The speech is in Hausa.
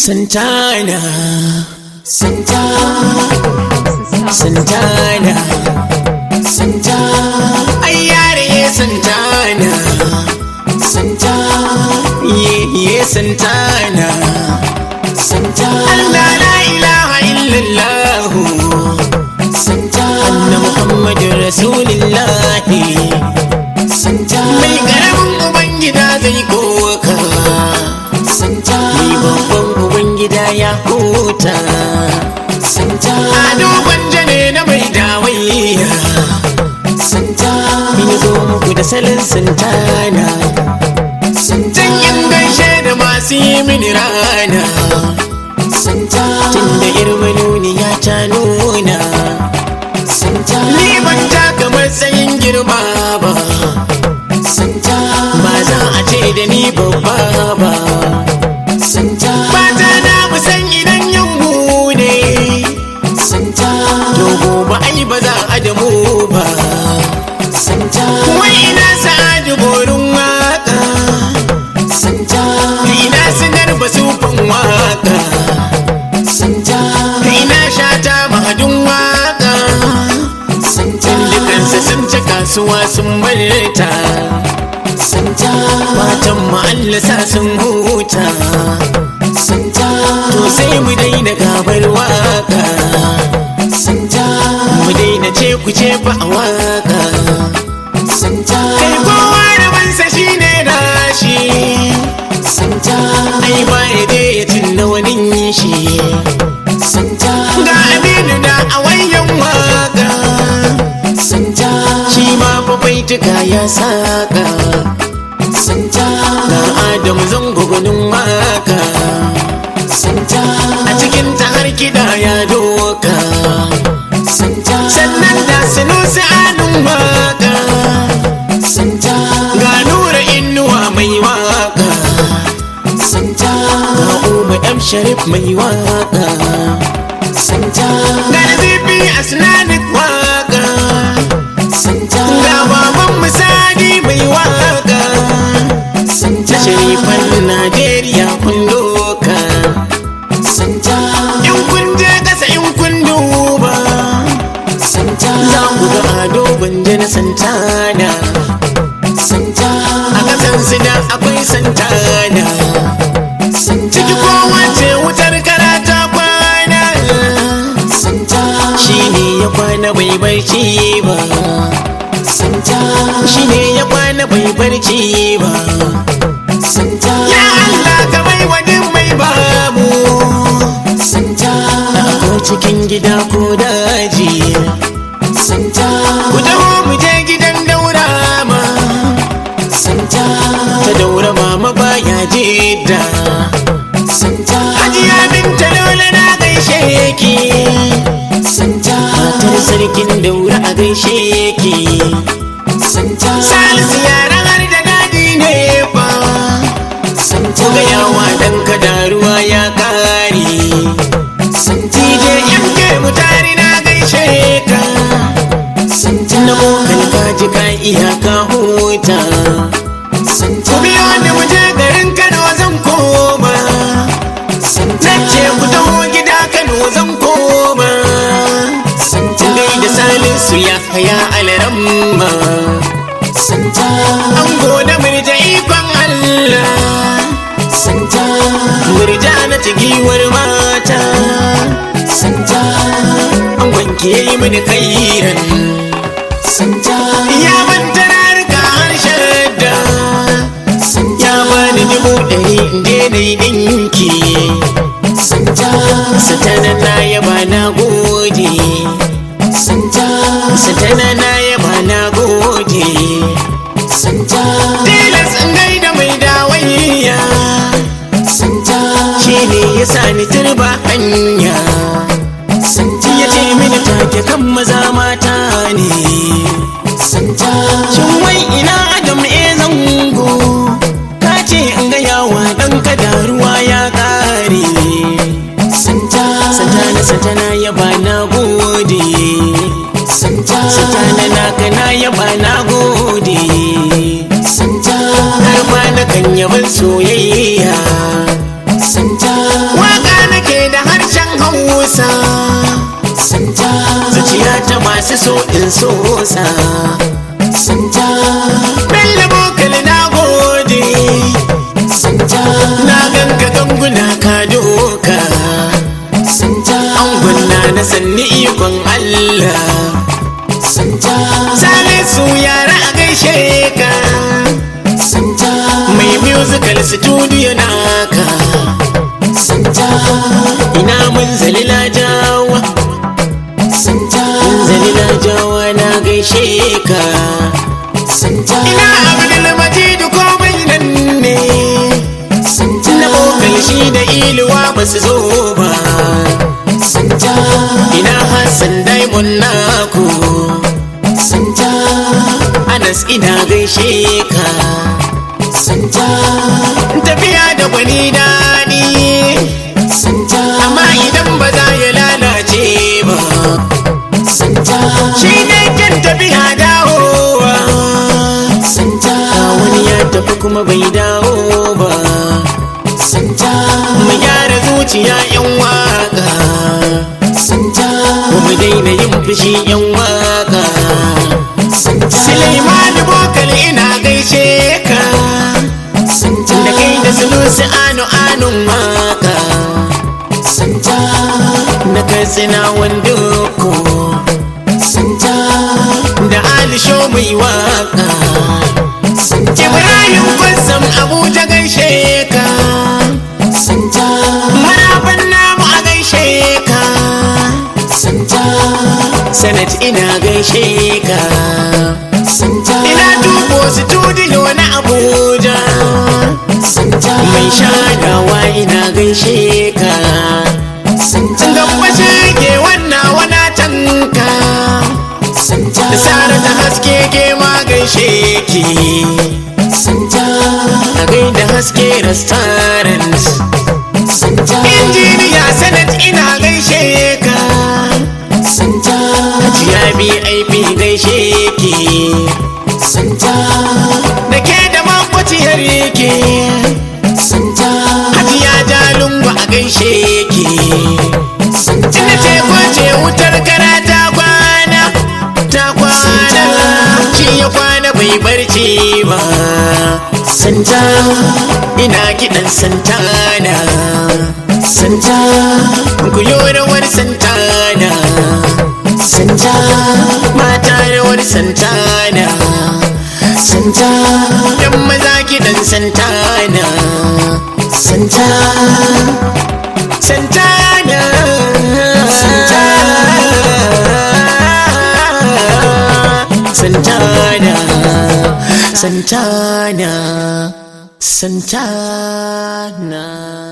Santana, Santana, Santana, Santana, ai yare Santana, Santana, ye ye Santana, Santana, Allah la ilaha illallah, Santana, Anna Muhammadur Rasulullah, Santana, mai karamin ubangida zai koka. Ni babban ubangida ya huta Ado gwanja ne na mai dawaiya Ni zo muku da salon santana Zan yin gaishe da masu yi mini rana Tun da irmanuni ya ta nuna Ni ban taka matsayin girma ba Ba za a ce da ni babba ba Mata na musan idan yin ne To gobe ai ba za a da mu ba Wai ina sa'adu borin waka Ina sinar ba sufan waka Ina shata mahadin waka Dukansa sun ci kasuwa sun barta Matan ma'allasa sun huta To sai mu daina gabar waka Mu daina ce ku ce fa a waka Kai kowa da bansa shi ne nashi Ai ba ya dai ya tunna wani shi Ga aminu da a wayan waka Shi ma fa baituka ya saka Ga Adamu zango gwanin waka A cikin ta har kiɗa ya doka Sannan da sinusi anin waka Ga nura inuwa mai waka Ga Umar M Sharif mai waka Ga Nazifi Asnanik waka Ga baban Musadi mai waka Na sharifan Najeriya kun doka In kun je ƙasa in kun duba Za ku ga ado gwanje na Santana A ƙasan su da akwai Santana Ciki kowace wutar karata kwana Shi ne ya kwana bai barci ba Shi ne ya kwana bai barci ba Ya Allah ka bai wa duk mai babu Ko cikin gida ko daji Ku taho mu je gidan daura ma Ta daura mama baya jidda Hajiya binta dole na gaishe ki Matar sarkin daura a gaishe ki Salisu yaran har da dadi ne fa Ku ga yawa dan kada ruwa ya kare TJ MK mutari na gaishe ka Na bokan kaji ka iya ka huta Ku biyo ni mu je garin Kano zan koma Nace ku taho gida Kano zan koma Gai da Salisu ya haya alaramma An gode murja ikon Allah Murja na giwar mata An wanke yi mini kairan Ya manta rarka harshen da Ya bani dubu ɗari in je na yi ɗinki Satana na yaba na gode Satana na yaba na gode Tilas in gaida mai dawaiya Shi ne ya sa ni turba hanya Ya ce mini take kan maza mata ne Shin wai ina Adam e zango Ka ce in ga yawa ɗan kada ruwa ya ƙare Satana satana ya ba na gode Satana naka na ya ba na gode Har ma na kan yaban soyayya ta masu so in sosa santa bello bokal na gode santa na ganka ganguna ka doka santa angunna na sanni ikon Allah santa Salisu yara a gaishe ka santa mai musical studio naka santa ina mun zalila jawa santa zalila jawa na gaishe ka santa ina abdul majid komai nan ne santa na bokal shi da iluwa ba su zo ba santa ina hassan daimon naku santa anas ina gaishe ka santa tafiya da gwani daɗi santa amma idan ba za ya lalace ba santa shi ne kan tafiya dawowa santa wani ya tafi kuma bai dawo ba santa mu gyara zuciya yan waka santa mu daina yin fushi yan waka santa Suleiman Bokal ina gaishe ka santa da kai da sulusi anu anun waka santa na katsina wandoko santa da alisho mai waka santa Ibrahim Kwassam Abuja gaishe ka santa Maraban namu a gaishe ka santa Sanat ina gaishe ka santa Ina tubo studio na Abuja santa Mai shadawa ina gaishe ka santa Gamba shege wannan wana tanka santa Da sara da haske ke ma gaishe ki santa A gaida haske restaurant santa Injiniya Sanat ina gaishe ka santa Hajiya BIP gaishe ki santa Da ke da makwaciyar yake santa Hajiya Jalungu a gaishe ki santa Ina ce kwace wutar kara ta kwana Ta kwana Shi ya kwana bai barci ba Santa Ina kiɗan Santana santa Ku yi rawar Santana santa Mata rawar Santana santa Yan maza kiɗan Santana santa Santana Santana Santana Santana